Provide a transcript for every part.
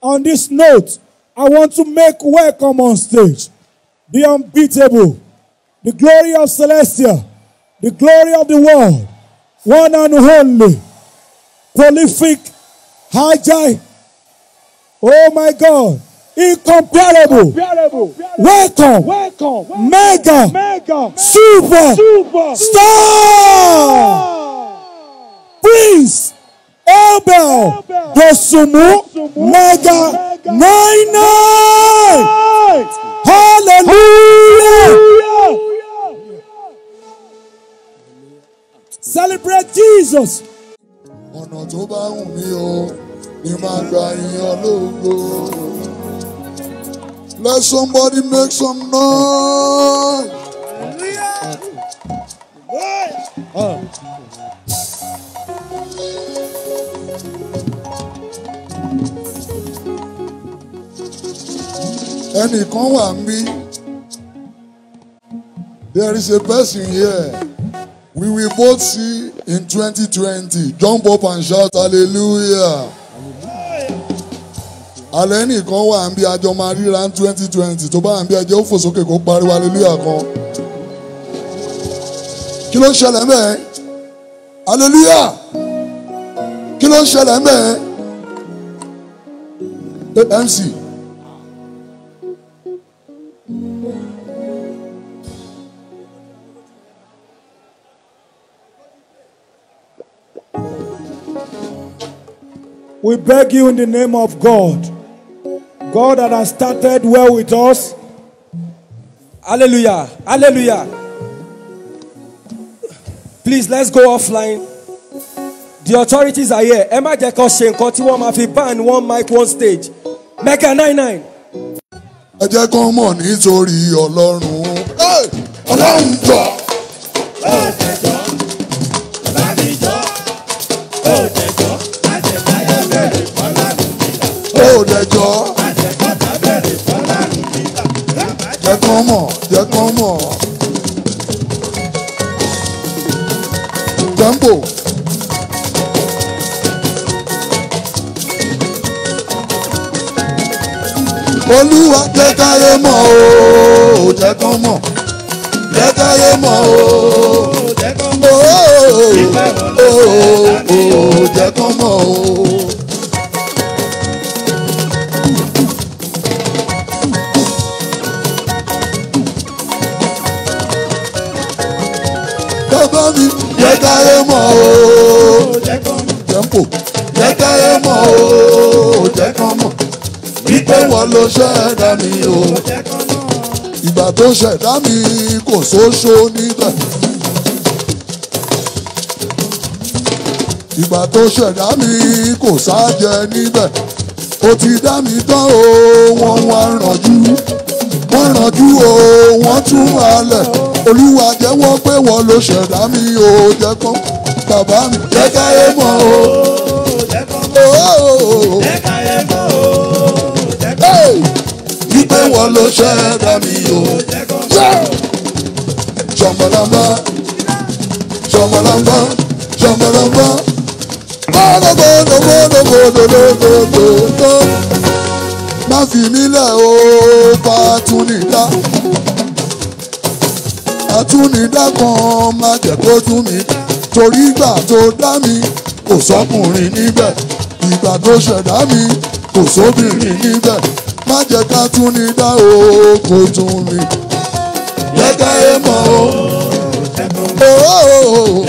On this note, I want to make welcome on stage the unbeatable, the glory of Celestia, the glory of the world, one and only, prolific, high oh my God, incomparable, welcome, Welcome. mega, Mega. super, Super. star, prince, Abel, Dosumu, mega, nine nine, hallelujah. Celebrate Jesus. ọ̀nà tó bá wù mí o ni máa gba ìyàn lógo. Let somebody make some noise. ẹnìkan wà ń bí. There is a person here. We will both see in 2020. Jump up and shout hallelujah. Alẹ́ nìkan wà ń bí àjọ máa ríra ní 2020 tó bá wà ń bí ẹjẹ́ ó fò sókè kó pariwo hallelujah kan. Kí ló ń ṣẹlẹ̀ mẹ́ẹ̀? Hallelujah! Kí ló ń ṣẹlẹ̀ mẹ́ẹ̀? Eh, MC. We beg you in the name of God, God that has started well with us, Hallelujah. Hallelujah. Please let's go offline. The authorities are here. Ẹ má jẹ́ kó ṣe nǹkan tí wọ́n máa fi ban one mic one stage. Mega nine nine. ẹ jẹ́ kán mọ̀ nítorí ọlọ́run. Hey! ọlọ́run jọ. ó dẹjọ́. jẹ́ kán mọ̀ jẹ́ kán mọ̀. tempo. olúwa jẹ́ káyé mọ̀ o jẹ́ kán mọ̀ jẹ́ káyé mọ̀ o jẹ́ kán mọ̀ o jẹ́ kán mọ̀ o. bàbá mi jẹ́ káyé mọ̀ o tempo jẹ́ káyé mọ̀ o jẹ́ kán mọ̀ wípé wọ́n ló ṣẹ̀dá mi o. ìgbà tó ṣẹ̀dá mi kò sóṣó níbẹ̀. ìgbà tó ṣẹ̀dá mi kò sájẹ níbẹ̀. ó ti dá mi tán o wọ́n wá rànjú. wọ́n rànjú o wọ́n tún halẹ̀. olúwa jẹ́wọ́ pé wọ́n ló ṣẹ̀dá mi o jẹ́ kán. bàbá mi jẹ́ káyé mọ̀ o. Oh, Hey! wípé wọ́n ló ṣẹ̀dá mi o. ṣọmọlọmọ ṣọmọlọmọ ṣọmọlọmọ gbọdọgbọdọgbọdọgbọdọgbọdọ má fi mí lẹ̀ o fàtúnidá àtúnidá kan má jẹ́ kó tún mi torí ìgbà tó dá mi kò sọ́kùnrin níbẹ̀ ìgbà tó ṣẹ̀dá mi kò sóbìnrin níbẹ̀ má jẹ́ ká tún ní dá o kò tún mi. jẹ́ ká yé mọ̀ o. Ooo.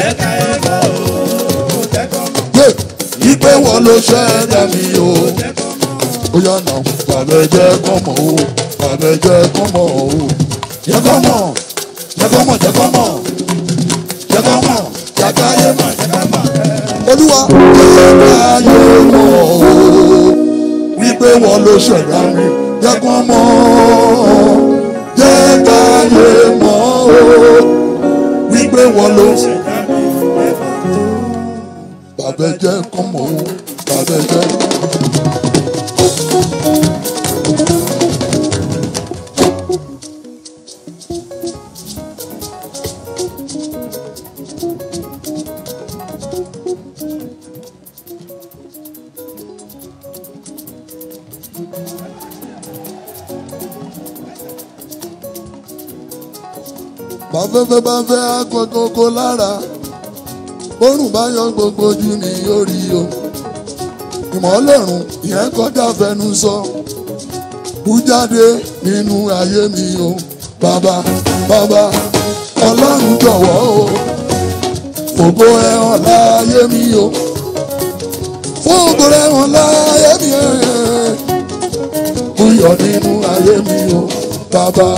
Yé, Ìpè wọ́n ló ṣẹ̀dá mi o. Ó yà nà bàbá jẹ́ kọ́ mọ̀ o. Bàbá jẹ́ kọ́ mọ̀ o. Jẹ́ kọ́ mọ̀. Jẹ́ kọ́ mọ̀ jẹ́ kọ́ mọ̀. Jẹ́ kọ́ mọ̀. Jẹ́ ká yé mọ̀ jẹ́ ká mọ̀. Olúwa jẹ́ ká yé mọ̀ o wípé wọ́n ló ṣẹ̀dá mi jẹ́ kán mọ̀ jẹ́ káyé mọ̀ o wípé wọ́n ló ṣẹ̀dá mi. Bàbá jẹ́ kán mọ̀ o bàbá jẹ́. bàfẹ́fẹ́ bá fẹ́ akọkọkọ lára bórùn bá yọ gbogbo ojú ni yóò rí o ìmọ̀lẹ́rùn ìyẹn kọjá fẹnu sọ bú jáde nínú ayé mi o bàbá bàbá ọlọ́run jọ̀wọ́ o fògo ẹ hàn láyé mi o fògo ẹ hàn láyé mi o búyọ̀ nínú ayé mi o bàbá.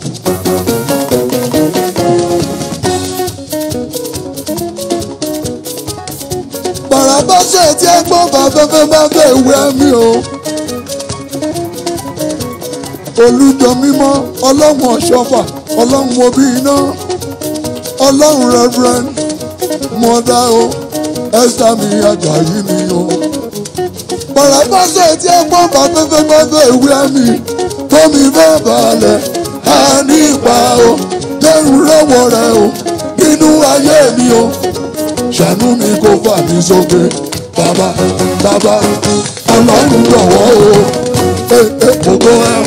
bàràbáṣẹ́ tí ẹ gbọ́ bàfẹ́fẹ́ bá fẹ́ wẹ́ mi o. olùjọ mímọ́ ọlọ́run ọ̀ṣọ́fà ọlọ́run obi iná ọlọ́run rẹ́fúrẹ́n mọ́dá o ẹ́sítà mi ajayi mi o. bàràbáṣẹ́ tí ẹ gbọ́ bàfẹ́fẹ́ bá fẹ́ wẹ́ mi tómi fẹ́ balẹ̀ á ní ipa o dẹ́rù lọ́wọ́ rẹ o nínú ayé mi o ṣàánú mi kó fà mí sókè bàbá bàbá ọlọ́run jọ̀wọ́ o ògo ẹ̀